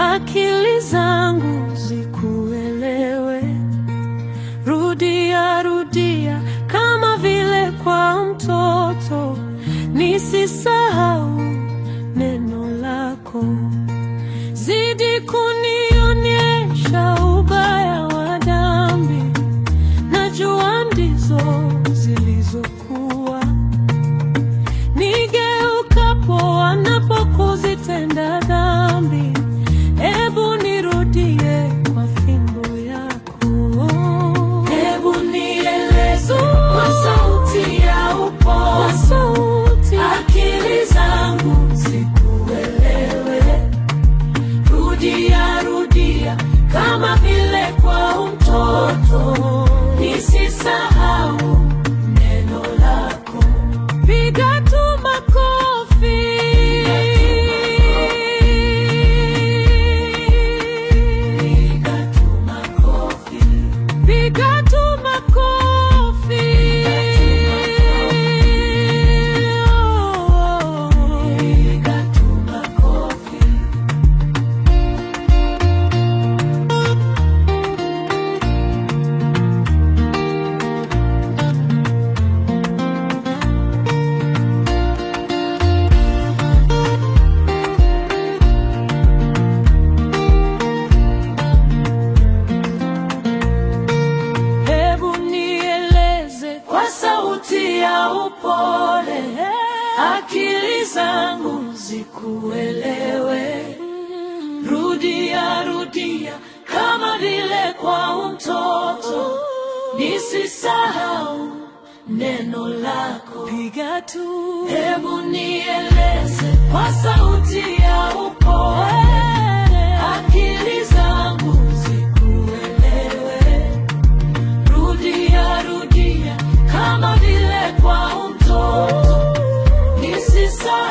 akili zangu zikuelewe. Rudia rudia kama vile kwa mtoto, nisisahau neno lako. Zidi kunionyesha ubaya wa dhambi, najua ndizo zilizokuwa nigeukapo wanapokuzitenda dhambi, ebu nirudie kwa fimbo yako. Ebu nieleze kwa sauti ya upole, akili zangu zikuelewe. Rudia rudia kama vile kwa mtoto, nisisahau neno lako. Piga tu makofi. Piga tu makofi. Piga tu makofi. Piga tu makofi. Hebu nieleze kwa sauti ya upole, akili zangu zikuelewe. Rudia rudia kama vile kwa mtoto, nisisahau neno lako. Piga tu, hebu nieleze kwa sauti ya upole, akili zangu zikuelewe. Rudia rudia kama vile kwa mtoto, nisisahau